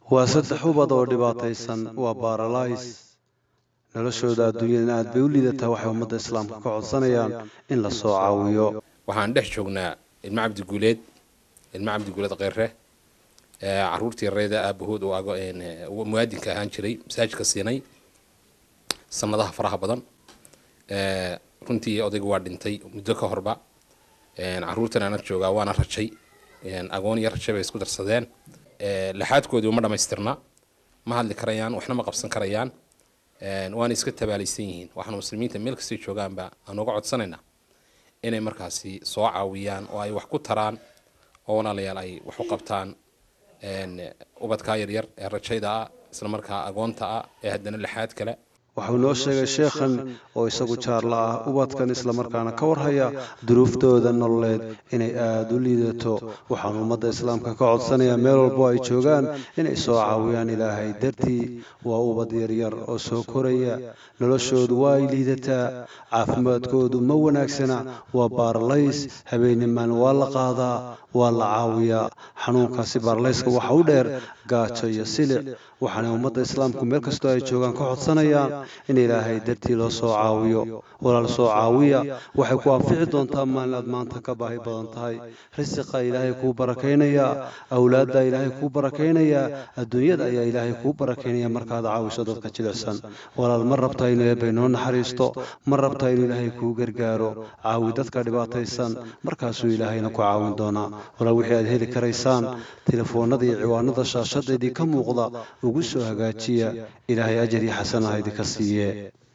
waa saddex ubad oo dhibaataysan waa baaralays noloshooda adduunyadana aad bay u liidataa waxay ummadda islaamka ka codsanayaan in la soo caawiyo waxaan dhex joognaa ilmo cabdiguuleed ilmo cabdiguuleed kheyre caruurtii reeda aabahood oo muwaadinka ahaan jiray masaajidka siinay sanadaha faraha badan runtii odayga waa dhintay muddo ka horba caruurtan ana joogaa waana rajay agoon iyo raje bay isku darsadeen laxaadkoodii uma dhamaystirna ma hadli karayaan waxna ma qabsan karayaan waana iska tabaalaysan yihiin waxaanu muslimiinta meel kastay joogaanba aan uga codsanaynaa inay markaasi soo caawiyaan oo ay wax ku taraan oo walaalayaal ay wax u qabtaan ubadkaa yaryar ee rajayda ah isla markaa agoonta ah ee haddana laxaad kale waxuu noo sheegay sheekhan oo isagu jaarla ah ubadkan islamarkaana ka warhaya duruuftooda nololeed inay aada u liidato waxaanu ummadda islaamka ka codsanayaa meel walbo ay joogaan inay soo caawiyaan ilaahay dartii waa ubad yaryar oo soo koraya noloshoodu waa ay liidataa caafimaadkoodu ma wanaagsana waa baaralays habeennimaan waa la qaadaa waa la caawiyaa xanuunkaasi baarlayska waxa u dheer gaajo iyo silic waxaanay ummadda islaamku meel kastoo ay joogaan ka codsanayaan in ilaahay dartii loo soo caawiyo walaal soo caawiya waxay ku anfici doontaa maalin aad maanta ka baahi badan tahay risiqa ilaahay kuu barakaynayaa awlaadda ilaahay kuu barakaynayaa adduunyada ayaa ilaahay kuu barakaynaya markaad caawiso dadka jilicsan walaal ma rabtaa inuu eebbay noo naxariisto ma rabtaa inuu ilaahay kuu gargaaro caawi dadka dhibaataysan markaasuu ilaahayna ku caawin doonaa walaal wixii aad heli karaysaan telefoonnada iyo ciwaanada shaashadeedii ka muuqda ugu soo hagaajiya ilaahay ajar iyo xasanaha idinka siiye